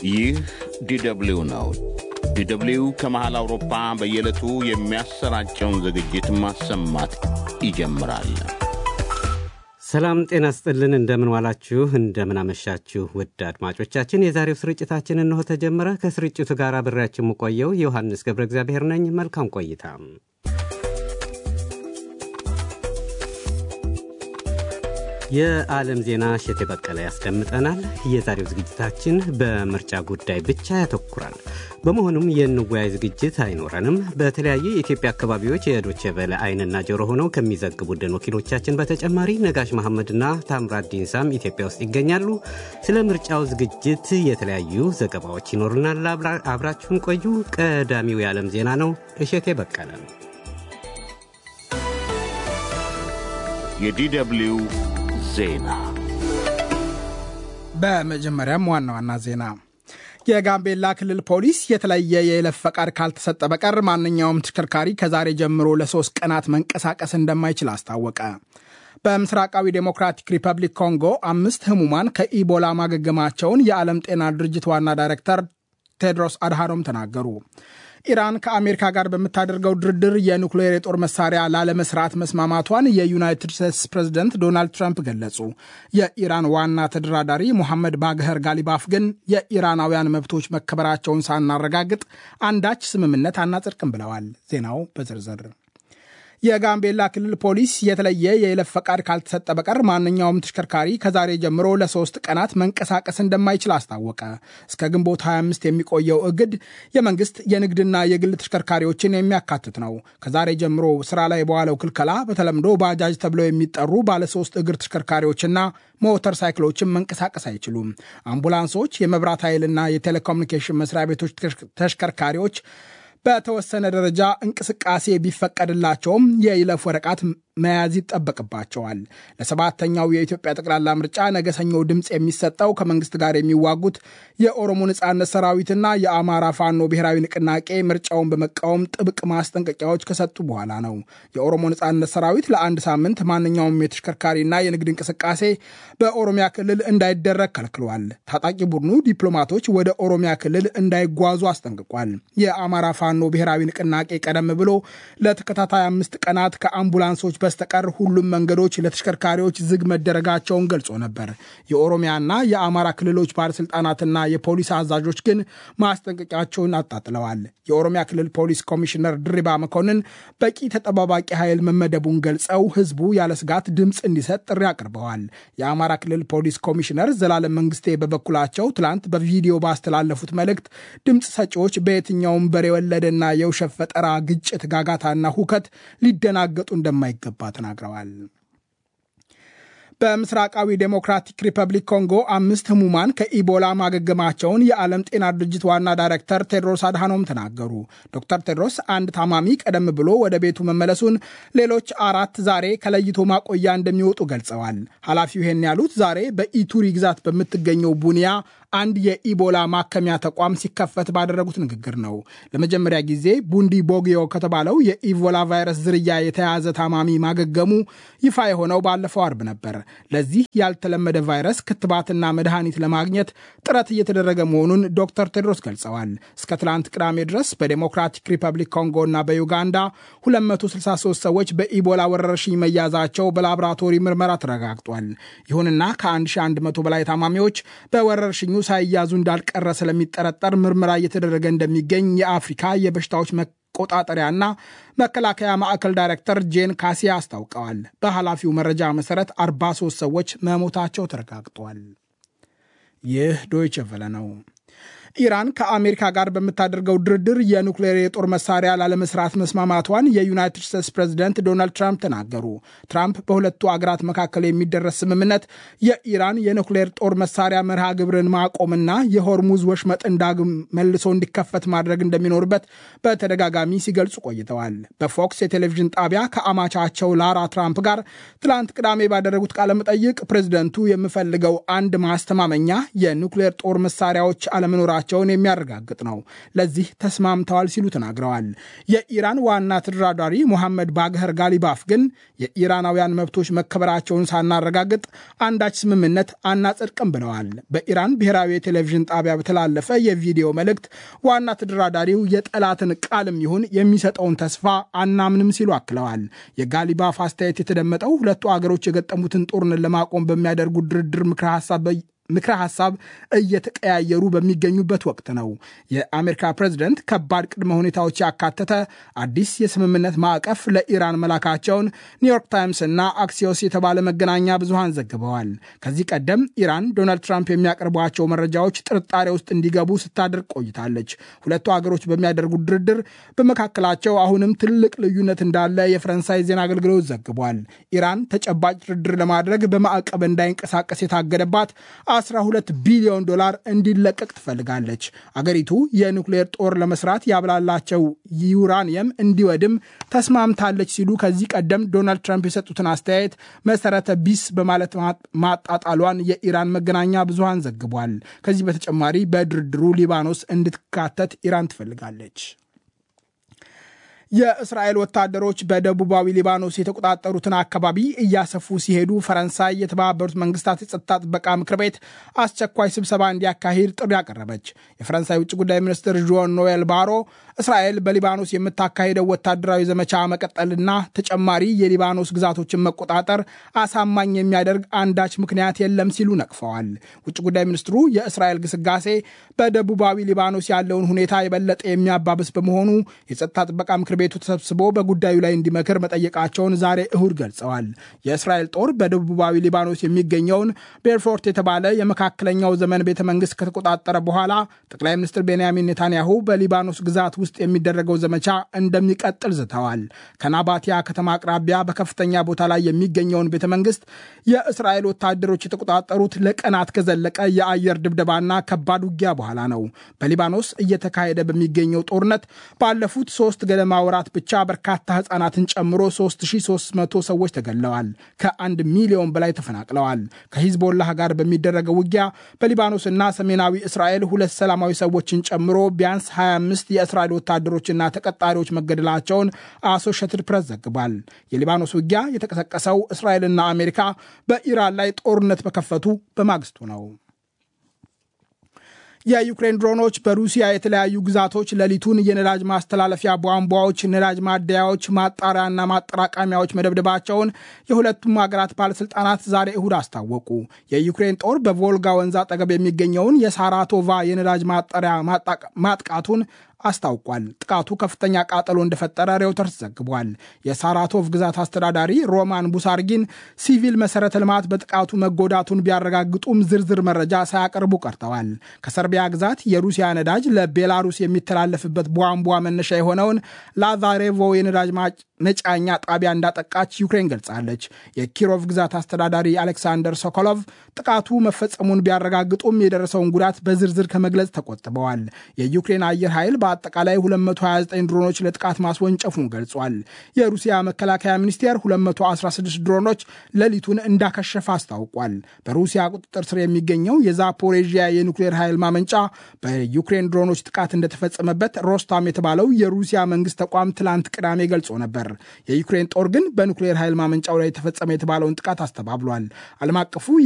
ይህ ዲደብሊው ነው። ዲደብሊው ከመሃል አውሮፓ በየዕለቱ የሚያሰራጨውን ዝግጅት ማሰማት ይጀምራል። ሰላም ጤና ስጥልን። እንደምን ዋላችሁ፣ እንደምን አመሻችሁ ውድ አድማጮቻችን። የዛሬው ስርጭታችን እንሆ ተጀመረ። ከስርጭቱ ጋር አብሬያችሁ የምቆየው ዮሐንስ ገብረ እግዚአብሔር ነኝ። መልካም ቆይታ። የዓለም ዜና እሸቴ በቀለ ያስደምጠናል። የዛሬው ዝግጅታችን በምርጫ ጉዳይ ብቻ ያተኩራል። በመሆኑም የንወያይ ዝግጅት አይኖረንም። በተለያዩ የኢትዮጵያ አካባቢዎች የዶቼ ቬለ ዓይንና ጆሮ ሆነው ከሚዘግቡልን ወኪሎቻችን በተጨማሪ ነጋሽ መሐመድና ታምራት ዲንሳም ኢትዮጵያ ውስጥ ይገኛሉ። ስለ ምርጫው ዝግጅት የተለያዩ ዘገባዎች ይኖሩናል። አብራችሁን ቆዩ። ቀዳሚው የዓለም ዜና ነው። እሸቴ በቀለ የዲደብሊው ዜና በመጀመሪያም ዋና ዋና ዜና የጋምቤላ ክልል ፖሊስ የተለየ የይለፍ ፈቃድ ካልተሰጠ በቀር ማንኛውም ተሽከርካሪ ከዛሬ ጀምሮ ለሶስት ቀናት መንቀሳቀስ እንደማይችል አስታወቀ። በምስራቃዊ ዴሞክራቲክ ሪፐብሊክ ኮንጎ አምስት ህሙማን ከኢቦላ ማገገማቸውን የዓለም ጤና ድርጅት ዋና ዳይሬክተር ቴድሮስ አድሃኖም ተናገሩ። ኢራን ከአሜሪካ ጋር በምታደርገው ድርድር የኑክሌር የጦር መሳሪያ ላለመስራት መስማማቷን የዩናይትድ ስቴትስ ፕሬዝደንት ዶናልድ ትራምፕ ገለጹ። የኢራን ዋና ተደራዳሪ ሙሐመድ ባግኸር ጋሊባፍ ግን የኢራናውያን መብቶች መከበራቸውን ሳናረጋግጥ አንዳች ስምምነት አናጸድቅም ብለዋል። ዜናው በዝርዝር የጋምቤላ ክልል ፖሊስ የተለየ የይለፍ ፈቃድ ካልተሰጠ በቀር ማንኛውም ተሽከርካሪ ከዛሬ ጀምሮ ለሶስት ቀናት መንቀሳቀስ እንደማይችል አስታወቀ። እስከ ግንቦት 25 የሚቆየው እግድ የመንግስት የንግድና የግል ተሽከርካሪዎችን የሚያካትት ነው። ከዛሬ ጀምሮ ስራ ላይ በዋለው ክልከላ በተለምዶ ባጃጅ ተብለው የሚጠሩ ባለሶስት እግር ተሽከርካሪዎችና ሞተር ሳይክሎችን መንቀሳቀስ አይችሉም። አምቡላንሶች፣ የመብራት ኃይልና የቴሌኮሙኒኬሽን መስሪያ ቤቶች ተሽከርካሪዎች በተወሰነ ደረጃ እንቅስቃሴ ቢፈቀድላቸውም የይለፍ ወረቀት መያዝ ይጠበቅባቸዋል። ለሰባተኛው የኢትዮጵያ ጠቅላላ ምርጫ ነገ ሰኞ ድምፅ የሚሰጠው ከመንግስት ጋር የሚዋጉት የኦሮሞ ነጻነት ሰራዊትና የአማራ ፋኖ ብሔራዊ ንቅናቄ ምርጫውን በመቃወም ጥብቅ ማስጠንቀቂያዎች ከሰጡ በኋላ ነው። የኦሮሞ ነጻነት ሰራዊት ለአንድ ሳምንት ማንኛውም የተሽከርካሪና የንግድ እንቅስቃሴ በኦሮሚያ ክልል እንዳይደረግ ከልክሏል። ታጣቂ ቡድኑ ዲፕሎማቶች ወደ ኦሮሚያ ክልል እንዳይጓዙ አስጠንቅቋል። የአማራ ፋኖ ብሔራዊ ንቅናቄ ቀደም ብሎ ለተከታታይ አምስት ቀናት ከአምቡላንሶች በስተቀር ሁሉም መንገዶች ለተሽከርካሪዎች ዝግ መደረጋቸውን ገልጾ ነበር። የኦሮሚያና የአማራ ክልሎች ባለስልጣናትና የፖሊስ አዛዦች ግን ማስጠንቀቂያቸውን አጣጥለዋል። የኦሮሚያ ክልል ፖሊስ ኮሚሽነር ድሪባ መኮንን በቂ ተጠባባቂ ኃይል መመደቡን ገልጸው ህዝቡ ያለ ስጋት ድምፅ እንዲሰጥ ጥሪ አቅርበዋል። የአማራ ክልል ፖሊስ ኮሚሽነር ዘላለም መንግስቴ በበኩላቸው ትላንት በቪዲዮ ባስተላለፉት መልእክት ድምፅ ሰጪዎች በየትኛውም በሬ ወለደና የውሸት ፈጠራ ግጭት፣ ጋጋታና ሁከት ሊደናገጡ እንደማይገባ ተናግረዋል። በምስራቃዊ ዴሞክራቲክ ሪፐብሊክ ኮንጎ አምስት ህሙማን ከኢቦላ ማገገማቸውን የዓለም ጤና ድርጅት ዋና ዳይሬክተር ቴድሮስ አድሃኖም ተናገሩ። ዶክተር ቴድሮስ አንድ ታማሚ ቀደም ብሎ ወደ ቤቱ መመለሱን፣ ሌሎች አራት ዛሬ ከለይቶ ማቆያ እንደሚወጡ ገልጸዋል። ኃላፊው ይህን ያሉት ዛሬ በኢቱሪ ግዛት በምትገኘው ቡኒያ አንድ የኢቦላ ማከሚያ ተቋም ሲከፈት ባደረጉት ንግግር ነው። ለመጀመሪያ ጊዜ ቡንዲ ቦጊዮ ከተባለው የኢቦላ ቫይረስ ዝርያ የተያዘ ታማሚ ማገገሙ ይፋ የሆነው ባለፈው አርብ ነበር። ለዚህ ያልተለመደ ቫይረስ ክትባትና መድኃኒት ለማግኘት ጥረት እየተደረገ መሆኑን ዶክተር ቴድሮስ ገልጸዋል። እስከ ትላንት ቅዳሜ ድረስ በዴሞክራቲክ ሪፐብሊክ ኮንጎ እና በዩጋንዳ 263 ሰዎች በኢቦላ ወረርሽኝ መያዛቸው በላቦራቶሪ ምርመራ ተረጋግጧል። ይሁንና ከ1100 በላይ ታማሚዎች በወረርሽኙ ሳይያዙ እንዳልቀረ ስለሚጠረጠር ምርመራ እየተደረገ እንደሚገኝ የአፍሪካ የበሽታዎች መቆጣጠሪያና መከላከያ ማዕከል ዳይሬክተር ጄን ካሲያ አስታውቀዋል። በኃላፊው መረጃ መሰረት 43 ሰዎች መሞታቸው ተረጋግጧል። ይህ ዶይቸ ቨለ ነው። ኢራን ከአሜሪካ ጋር በምታደርገው ድርድር የኑክሌር የጦር መሳሪያ ላለመስራት መስማማቷን የዩናይትድ ስቴትስ ፕሬዚደንት ዶናልድ ትራምፕ ተናገሩ። ትራምፕ በሁለቱ አገራት መካከል የሚደረስ ስምምነት የኢራን የኑክሌር ጦር መሳሪያ መርሃ ግብርን ማቆምና የሆርሙዝ ወሽመጥን ዳግም መልሶ እንዲከፈት ማድረግ እንደሚኖርበት በተደጋጋሚ ሲገልጹ ቆይተዋል። በፎክስ የቴሌቪዥን ጣቢያ ከአማቻቸው ላራ ትራምፕ ጋር ትላንት ቅዳሜ ባደረጉት ቃለ መጠይቅ ፕሬዚደንቱ የምፈልገው አንድ ማስተማመኛ የኑክሌር ጦር መሳሪያዎች አለመኖራቸው መቀበላቸውን የሚያረጋግጥ ነው። ለዚህ ተስማምተዋል ሲሉ ተናግረዋል። የኢራን ዋና ተደራዳሪ ሞሐመድ ባግኸር ጋሊባፍ ግን የኢራናውያን መብቶች መከበራቸውን ሳናረጋግጥ አንዳች ስምምነት አናጸድቅም ብለዋል። በኢራን ብሔራዊ የቴሌቪዥን ጣቢያ በተላለፈ የቪዲዮ መልእክት ዋና ተደራዳሪው የጠላትን ቃልም ይሁን የሚሰጠውን ተስፋ አናምንም ሲሉ አክለዋል። የጋሊባፍ አስተያየት የተደመጠው ሁለቱ አገሮች የገጠሙትን ጦርነት ለማቆም በሚያደርጉት ድርድር ምክረ ሀሳብ ምክረ ሀሳብ እየተቀያየሩ በሚገኙበት ወቅት ነው። የአሜሪካ ፕሬዝደንት ከባድ ቅድመ ሁኔታዎች ያካተተ አዲስ የስምምነት ማዕቀፍ ለኢራን መላካቸውን ኒውዮርክ ታይምስ እና አክሲዮስ የተባለ መገናኛ ብዙሃን ዘግበዋል። ከዚህ ቀደም ኢራን ዶናልድ ትራምፕ የሚያቀርቧቸው መረጃዎች ጥርጣሬ ውስጥ እንዲገቡ ስታደርግ ቆይታለች። ሁለቱ ሀገሮች በሚያደርጉት ድርድር በመካከላቸው አሁንም ትልቅ ልዩነት እንዳለ የፈረንሳይ ዜና አገልግሎት ዘግቧል። ኢራን ተጨባጭ ድርድር ለማድረግ በማዕቀብ እንዳይንቀሳቀስ የታገደባት 12 ቢሊዮን ዶላር እንዲለቀቅ ትፈልጋለች። አገሪቱ የኒውክሌር ጦር ለመስራት ያብላላቸው ዩራኒየም እንዲወድም ተስማምታለች ሲሉ ከዚህ ቀደም ዶናልድ ትራምፕ የሰጡትን አስተያየት መሰረተ ቢስ በማለት ማጣጣሏን የኢራን መገናኛ ብዙሃን ዘግቧል። ከዚህ በተጨማሪ በድርድሩ ሊባኖስ እንድትካተት ኢራን ትፈልጋለች። የእስራኤል ወታደሮች በደቡባዊ ሊባኖስ የተቆጣጠሩትን አካባቢ እያሰፉ ሲሄዱ ፈረንሳይ የተባበሩት መንግስታት የጸጥታ ጥበቃ ምክር ቤት አስቸኳይ ስብሰባ እንዲያካሂድ ጥሪ አቀረበች። የፈረንሳይ ውጭ ጉዳይ ሚኒስትር ዦን ኖኤል ባሮ እስራኤል በሊባኖስ የምታካሂደው ወታደራዊ ዘመቻ መቀጠልና ተጨማሪ የሊባኖስ ግዛቶችን መቆጣጠር አሳማኝ የሚያደርግ አንዳች ምክንያት የለም ሲሉ ነቅፈዋል። ውጭ ጉዳይ ሚኒስትሩ የእስራኤል ግስጋሴ በደቡባዊ ሊባኖስ ያለውን ሁኔታ የበለጠ የሚያባብስ በመሆኑ የጸጥታ ጥበቃ ምክር ቤቱ ተሰብስቦ በጉዳዩ ላይ እንዲመክር መጠየቃቸውን ዛሬ እሁድ ገልጸዋል። የእስራኤል ጦር በደቡባዊ ሊባኖስ የሚገኘውን ቤርፎርት የተባለ የመካከለኛው ዘመን ቤተ መንግስት ከተቆጣጠረ በኋላ ጠቅላይ ሚኒስትር ቤንያሚን ኔታንያሁ በሊባኖስ ግዛት ውስጥ የሚደረገው ዘመቻ እንደሚቀጥል ዝተዋል። ከናባቲያ ከተማ አቅራቢያ በከፍተኛ ቦታ ላይ የሚገኘውን ቤተ መንግስት የእስራኤል ወታደሮች የተቆጣጠሩት ለቀናት ከዘለቀ የአየር ድብደባና ከባድ ውጊያ በኋላ ነው። በሊባኖስ እየተካሄደ በሚገኘው ጦርነት ባለፉት ሶስት ገደማ ወራት ብቻ በርካታ ህጻናትን ጨምሮ 3300 ሰዎች ተገድለዋል። ከአንድ ሚሊዮን በላይ ተፈናቅለዋል። ከሂዝቦላህ ጋር በሚደረገው ውጊያ በሊባኖስና ሰሜናዊ እስራኤል ሁለት ሰላማዊ ሰዎችን ጨምሮ ቢያንስ 25 የእስራኤል ወታደሮችና ተቀጣሪዎች መገደላቸውን አሶሽትድ ፕሬስ ዘግቧል። የሊባኖስ ውጊያ የተቀሰቀሰው እስራኤልና አሜሪካ በኢራን ላይ ጦርነት በከፈቱ በማግስቱ ነው። የዩክሬን ድሮኖች በሩሲያ የተለያዩ ግዛቶች ሌሊቱን የነዳጅ ማስተላለፊያ ቧንቧዎች፣ ነዳጅ ማደያዎች፣ ማጣሪያና ማጠራቀሚያዎች መደብደባቸውን የሁለቱም ሀገራት ባለስልጣናት ዛሬ እሁድ አስታወቁ። የዩክሬን ጦር በቮልጋ ወንዝ አጠገብ የሚገኘውን የሳራቶቫ የነዳጅ ማጣሪያ ማጥቃቱን አስታውቋል። ጥቃቱ ከፍተኛ ቃጠሎ እንደፈጠረ ሬውተርስ ዘግቧል። የሳራቶቭ ግዛት አስተዳዳሪ ሮማን ቡሳርጊን ሲቪል መሰረተ ልማት በጥቃቱ መጎዳቱን ቢያረጋግጡም ዝርዝር መረጃ ሳያቀርቡ ቀርተዋል። ከሰርቢያ ግዛት የሩሲያ ነዳጅ ለቤላሩስ የሚተላለፍበት ቧንቧ መነሻ የሆነውን ላዛሬቮ የነዳጅ መጫኛ ጣቢያ እንዳጠቃች ዩክሬን ገልጻለች። የኪሮቭ ግዛት አስተዳዳሪ አሌክሳንደር ሶኮሎቭ ጥቃቱ መፈጸሙን ቢያረጋግጡም የደረሰውን ጉዳት በዝርዝር ከመግለጽ ተቆጥበዋል። የዩክሬን አየር ኃይል በአጠቃላይ 229 ድሮኖች ለጥቃት ማስወንጨፉን ገልጿል። የሩሲያ መከላከያ ሚኒስቴር 216 ድሮኖች ሌሊቱን እንዳከሸፈ አስታውቋል። በሩሲያ ቁጥጥር ስር የሚገኘው የዛፖሬዥያ የኒውክሌር ኃይል ማመንጫ በዩክሬን ድሮኖች ጥቃት እንደተፈጸመበት ሮስታም የተባለው የሩሲያ መንግስት ተቋም ትላንት ቅዳሜ ገልጾ ነበር። የዩክሬን ጦር ግን በኒውክሌር ኃይል ማመንጫው ላይ የተፈጸመ የተባለውን ጥቃት አስተባብሏል። ዓለም አቀፉ